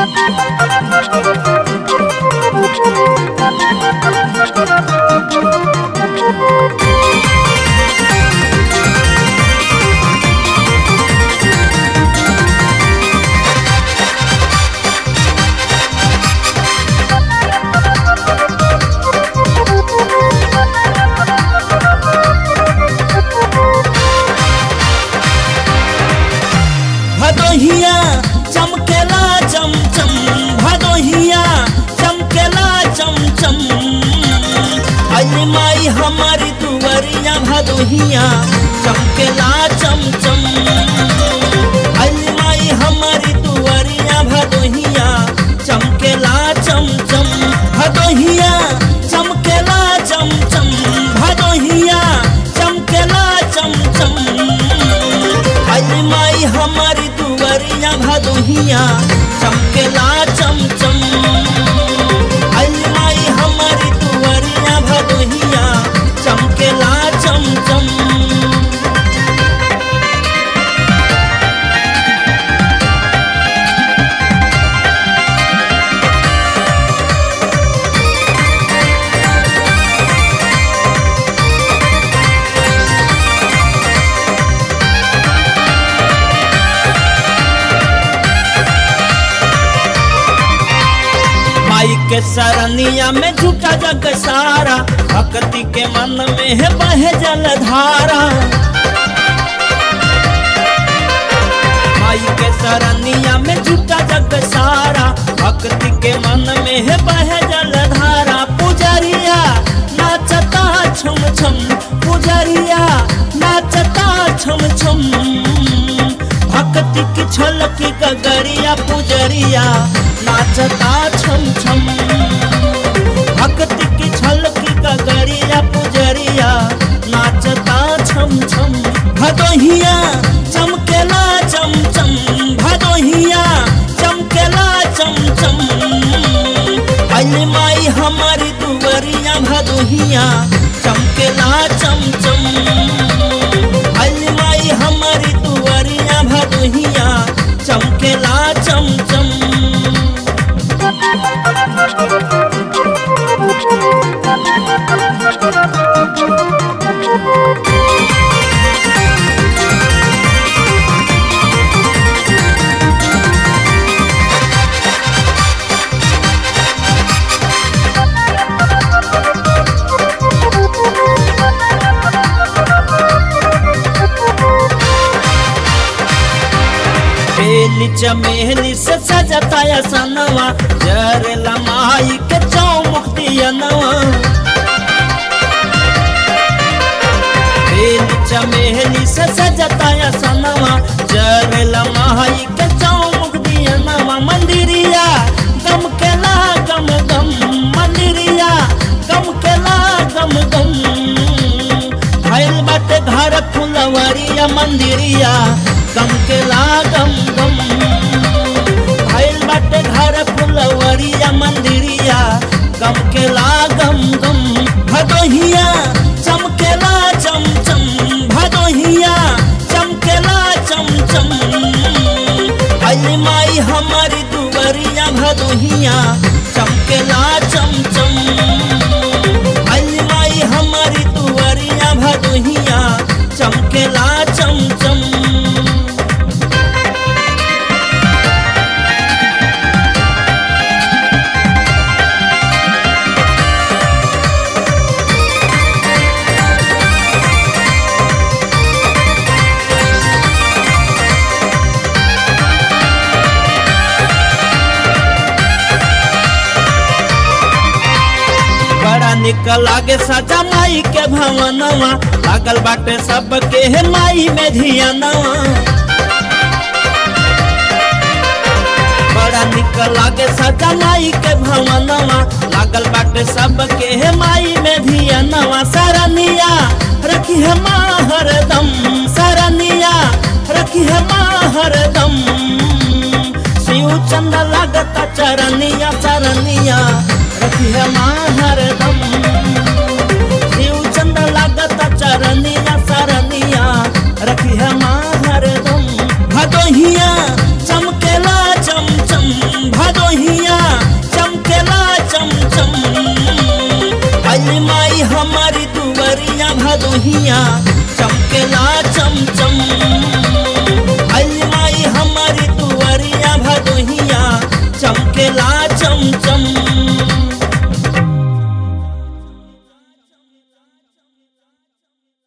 भदोहिया चमकेला चमचम भदोहिया चमकेला चमचम अली माई हमारी दुवरिया भदोहिया चमकेला चमचम अली माई हमारी दुवरिया भदोहिया चमकेला चमचम भदोहिया चमकेला चमचम भदोहिया चमकेला चमचम अली माई हमारी दुवरिया भदोहिया चमकेला चमचम अली माई हमारी दुवरिया भदोहिया चमकेला चमचम माई के सरनिया में झूठा जग सारा भक्ति के मन में है बहे जलधारा माई के सरनिया में झूठा जग सारा भक्ति के मन में है बहे जलधारा पुजरिया नाचता छम छम पुजरिया नाचता छम छम भक्ति की छलकी गगरिया पुजरिया नाचता छम छम भक्ति की छलकी गगरिया पुजरिया नाचता छम छम भदोहिया चमकेला चमचम भदोहिया चमकेला चमचम अली माई हमारी दुवरिया भदोहिया चमकेला चमचम अली माई हमारी दुवरिया भदोहिया चमकेला चमचम बेली चमेली से सजता या सनवा जरेला माई के चौमुख दियनवा बेली चमेली से सजता या सनवा जरेला माई के चौमुख दियनवा मंदिरिया गम केला गम गम मंदिरिया गम केला गम गम भइल बाटे घर फुलवरिया मंदिरिया गम केला गम गम भइल बाटे घर फुलवरिया मंदिरिया गम केला गम गम भदोहिया चमकेला चमचम भदोहिया चमकेला चमचम अली माई हमारी दुवरिया भदोहिया चमकेला चमचम अली माई हमारी दुवरिया भदोहिया चमकेला चमचम बड़ा निक लागे सजा माई के भवनवा लागल बाटे सबके हे माई में धियनवा बड़ा निक लागे सजा माई के भवनवा लागल बाटे सबके हे माई में धियनवा सरनिया रखी है माँ हरदम सरनिया रखी है माँ हरदम शिव चंद लागता चरनिया चरनिया रखी है माँ हरदम शिव चंद लागता चरनिया सरनिया रखी है माँ हरदम भदोहिया चमकेला चमचम भदो चरहिया चमकेला चमचम